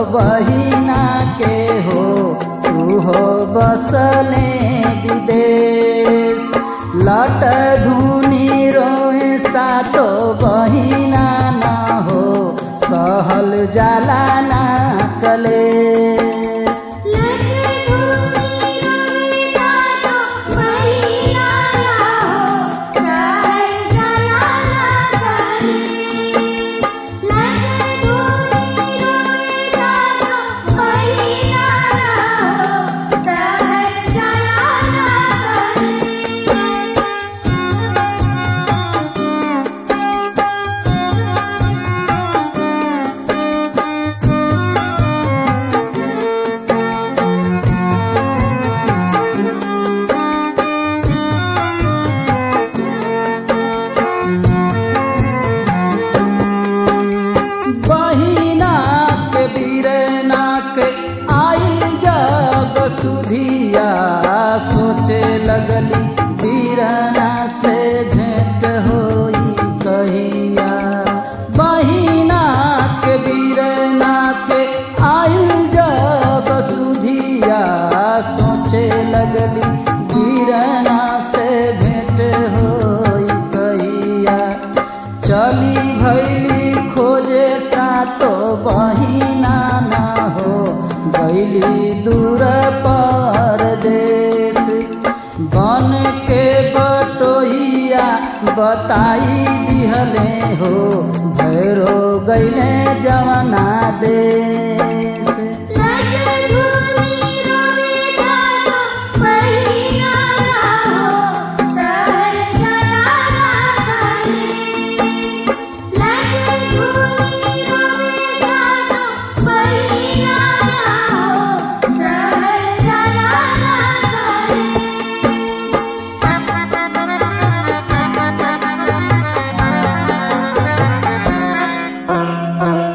बहिना के हो तू हो बसले विदेश लट धुनी रोए सातो बहिना न हो सहल जाला ना कले लज धूनी रोवे सातो बहिना ना हो सहल जाला ना करे लज धूनी रोवे सातो बहिना ना हो सहल जाला ना करे बहिना के बीरना के आइल जब सुधिया सोचे लगली बीरना से भेंट होई कहिया बहिना के बीरना के आइल जब सुधिया सोचे लगली बीरना से भेंट होई कहिया चली भैली खोजे सातो बहिना ना हो गैली दूर परदेश बन के बटोहिया बताई दिहले हो भैरो गैले जवना देश लज धूनी रोवे सातो बहिना ना हो सहल जाला ना करे लज धूनी रोवे सातो बहिना ना हो सहल जाला ना करे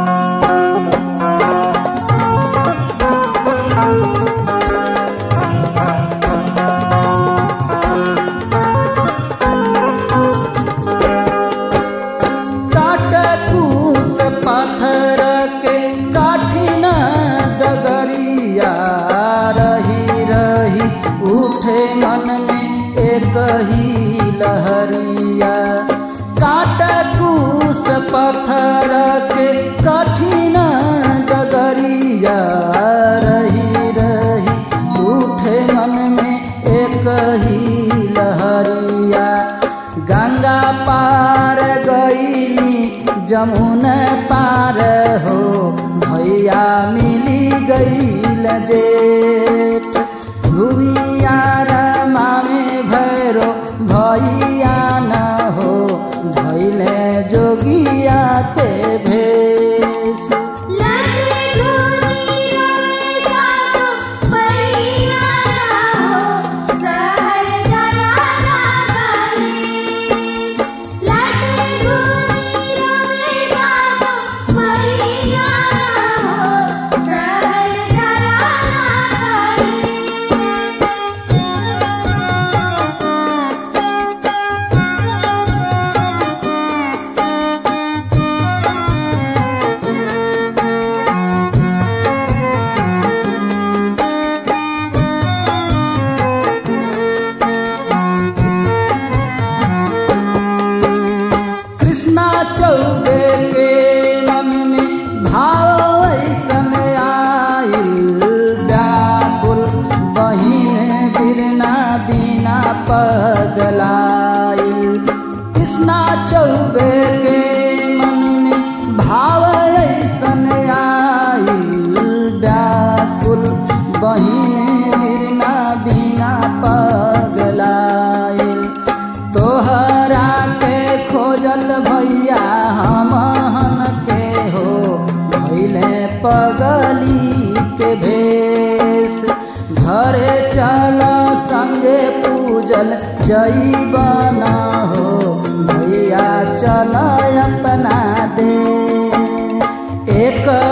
काट कूस पत्थर के काठिन डगरिया रही रही उठे मन में एक ही लहरिया काट कूस पत्थर के कठिन डगरिया रही रही उठे मन में एक ही लहरिया गंगा पार गईली जमुन पार हो भैया मिली गईल जेठ भूमियार मामे भैरो भैया न हो भैले जोगिया के भेष लज धूनी रोवे सातो बहिना ना हो सहल जाला ना करे लज धूनी रोवे सातो बहिना ना हो सहल जाला ना कृष्णा चौबे के मन में भाव ऐसन आइल व्याकुल बहिन बिरना बिना पगलाइल कृष्णा चौबे के मन में भाव ऐसन आइल व्याकुल बहिन बिरना बिना पगलाइल तोहरा के खोजल भैया हमहन के हो भैले पगली के भेष घरे चल संगे पूजल जैबन हो भैया चल अपना दे एक